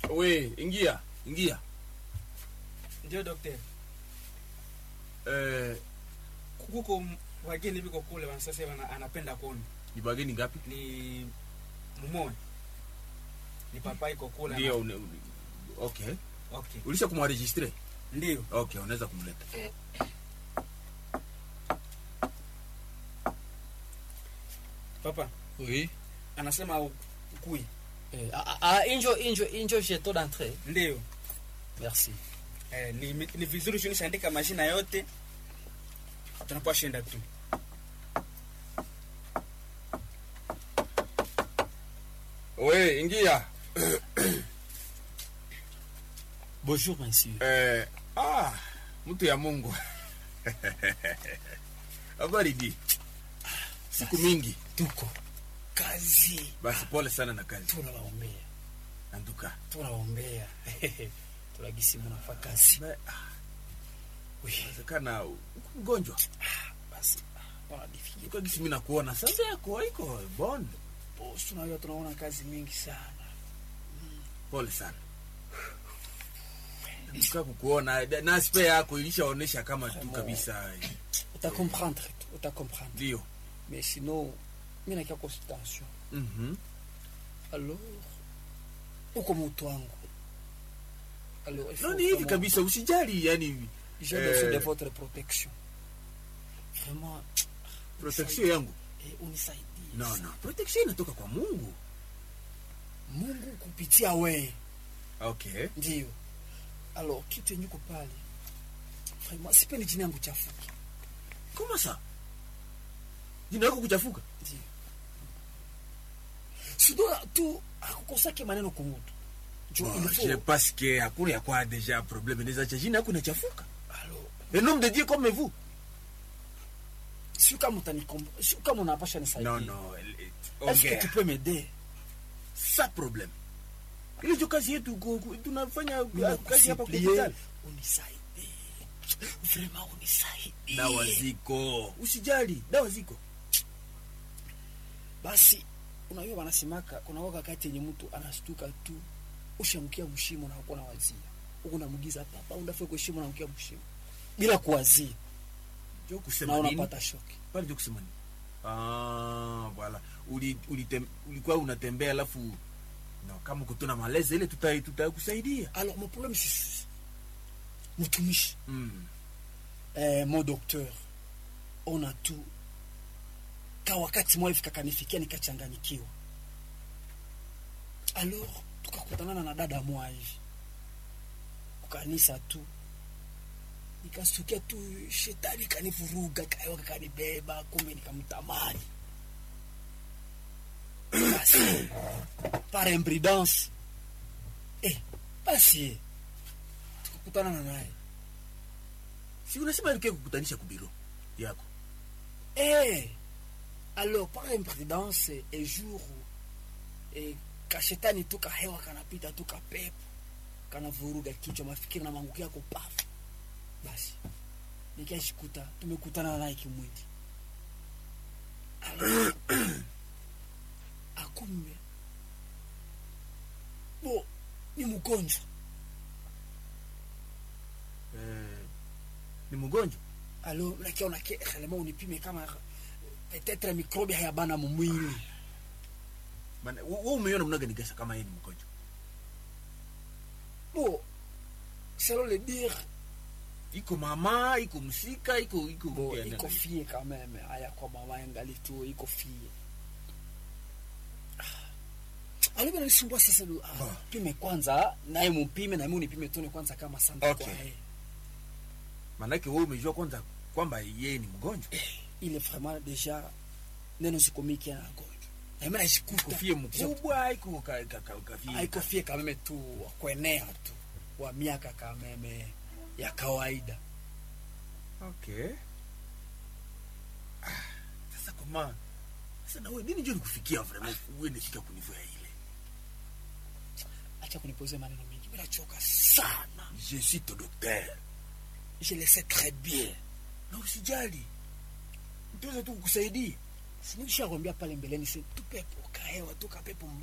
We, ingia, ingia. Ndio daktari. Eh, Kuko m- wageni biko kule wanasasa wana, anapenda kuona. ni bageni ngapi? Ni mumoe. Ni papa iko kule. Ndio, ana- une- une- okay. Okay. Ulisha kumwaregistre? Ndio. Okay, unaweza kumleta. Papa Oui. anasema u- ukui. Eh, ah, ah, injo injo injo jeto d'entrée. Ndio. Merci. Eh, ni, ni vizuri tunishaandika majina yote. Tunapoa shenda tu. We, ingia. Bonjour monsieur. Eh, ah, mtu ya Mungu. Habari di. Siku mingi. Tuko kazi. Basi pole sana na kazi. Tunawaombea. Anduka. Tunawaombea. Tunagisi mnafaa kazi. Ba- ah, Oui. Inawezekana uko mgonjwa. Basi. Bwana difiki. Ukagisi mimi nakuona sasa yako haiko bon. Boss tunajua tunaona kazi mingi sana. Pole sana. Nika kukuona da- na spe yako ilishaonesha kama tu kabisa. Uta comprendre tu. Uta comprendre. Ndio. Mais sinon mimi nakia consultation. Mhm. Alors uko mtu wangu. Alors il faut No, ni hivi vraiment- kabisa usijali yani J'ai Eh. besoin de votre protection. Vraiment, protection yangu. eh, unisaidie. No, no. Protection inatoka kwa Mungu. Mungu kupitia we Okay. ndio. Alors kitu yenye uko pale, vraiment sipendi jina yangu chafuki. Kama sa. Jina lako kuchafuka. Ndio. Sidola tu akukosake maneno kumutu. Jo Bon, il je faut. parce que hakuna ya kwa deja problème inaweza cha jina yako inachafuka. Alors, Un homme de Dieu comme vous. si kama utanikomba, si kama unapasha nisaidia. Non, non. elle- Est-ce que Ongea. tu peux m'aider? Sa problème. Ile ndio kazi yetu ku- ku- tunafanya Mina kazi hapa kwa kusupplie, hospitali. unisaidie. Vraiment unisaidie. Dawa ziko. Usijali, dawa ziko. basi unajua wanasemaka kuna waka kati yenye mtu anastuka tu ushamkia mshimo na hakuna wazia huku namugiza papa undafe kwa shimo na mkia mshimo bila kuwazia Ndio na kusema nini? unapata shoki Pale ndio kusema nini? Ah, voilà. Uli, ulitem, ulikuwa unatembea alafu no, kama uko tu na malezi ile tuta tutakusaidia. alors mon problème c'est ceci. mtumishi Mm. eh, mon docteur ona tu ka wakati mwa hivi kakanifikia nikachanganyikiwa alors tukakutanana na dada mwa hivi kukanisa tu nikastukia tu shetani kanivuruga kayoka kanibeba kumbe nikamtamani basi par imprudence eh, basi tukakutanana naye Si unasema ilikuwa kukutanisha kubiro yako. Eh, alors par imprudence et jour eh, kashetani tu kahewa kanapita tu kapepo kanavuruga kichwa mafikiri na manguki yako pafu basi nikashikuta tumekutana naye kimwili Alors, akumbe bo ni mgonjwa Eh, ni mgonjwa. alo nakiona ke relema unipime kama peut-être microbe hayabana mumwili Maana wewe umeona mnaga nigasa kama yeye ni mgonjwa. bo selon le dire Iko mama, iko msika, iko iko bo iko- iko fie quand même aya kwa mama yangali tu iko fie alibe nalisumbua sasa lu- ah, Bo. pime kwanza naye mupime na mimi unipime tone kwanza kama sante Okay. kwa yeye Maanake wewe umejua kwanza kwamba yeye ni mgonjwa. ile vraiment déjà neno sikomiki na gonjwa na mimi najikuta Kofie mkubwa, iko ka ka ka kafie. haiko fie quand même tu wa kuenea tu wa miaka quand même ya kawaida Okay. Ah, sasa kama sasa na wewe nini ndio nikufikia vraiment uende fika kunivua ile. acha kunipoze maneno mengi mimi nachoka sana Je suis ton docteur. je le sais très bien Na usijali. Nitaweza tu kukusaidia. sinishakwambia pale mbeleni se tupepo kahewa tu kapepo mbaya